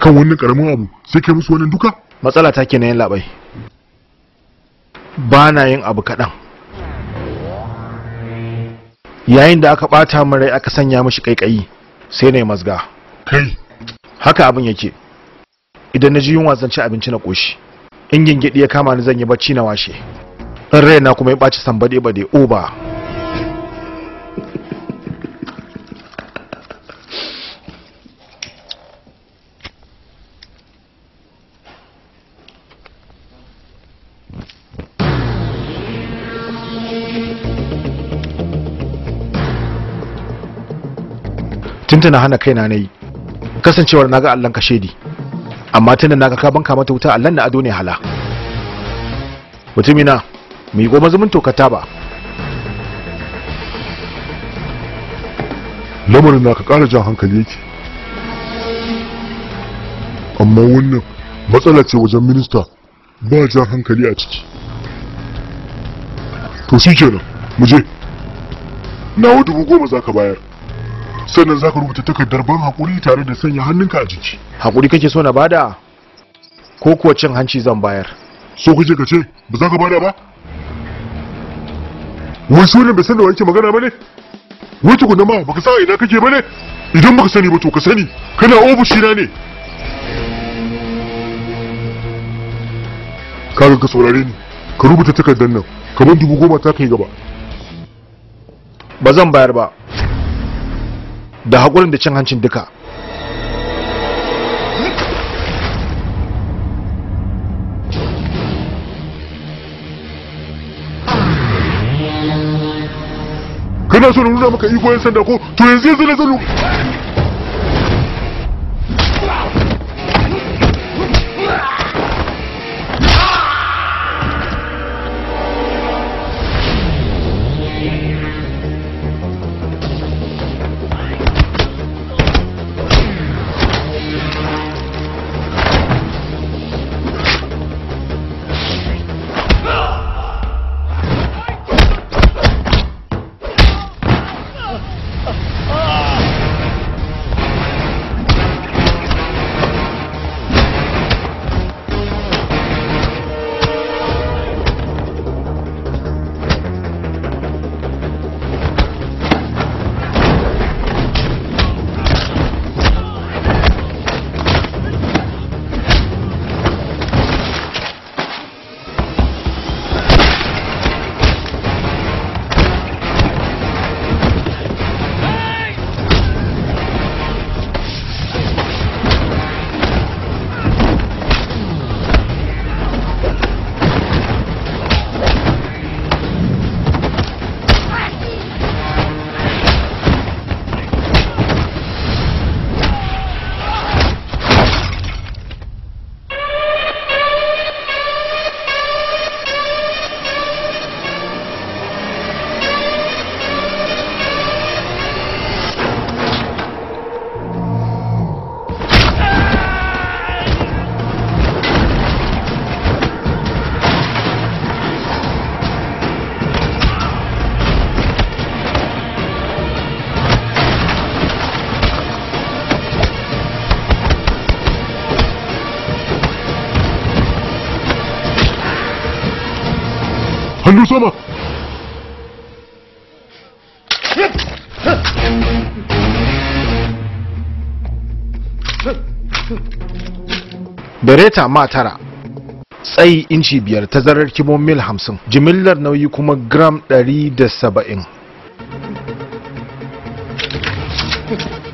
kan wannan karamin abu sai kai musu wannan duka matsala ta kenan yin labai ba na yin abu kaɗan yayin da aka ɓata min rai aka sanya mishi ƙaiƙayi sai na yi mazga kai haka abin yake idan na ji yunwa zan ci abinci na ƙoshi in gingidi ya kama ni zan yi bacci na washe in raina kuma ya ɓaci sambaɗe bade oba tuntuna hana kaina na yi kasancewar naga allon ka shedi amma tunda naga ka banka mata wuta allon na ado ne hala mutumina mu yi goma zumun tokata ba lamarin na ka ƙara jan hankali yake amma wannan matsala ce wajen minista ba jan hankali a ciki to shi kenan mu je nawa dubu goma za ka bayar sannan za ka rubuta takardar ban haƙuri tare da sanya hannunka a jiki hakuri kake so na bada ko kuwa cin hanci zan bayar so kake ka ce ba za ka bada ba wai sunan bai san da wake magana ba ne wai tukuna ma baka sa ina kake ba ne idan baka sani ba to ka sani kana ofishi na ne kaga ka saurare ni ka rubuta takardar nan kamar dubu goma ta kai gaba ba zan bayar ba da haƙurin da cin hancin duka kana so na nuna maka iko yan sanda ko to yanzu yanzu na zan nu- hannu sama bereta ma tara tsayi inci biyar tazarar kimo mil hamsin jimillar nauyi kuma gram ɗari da saba'in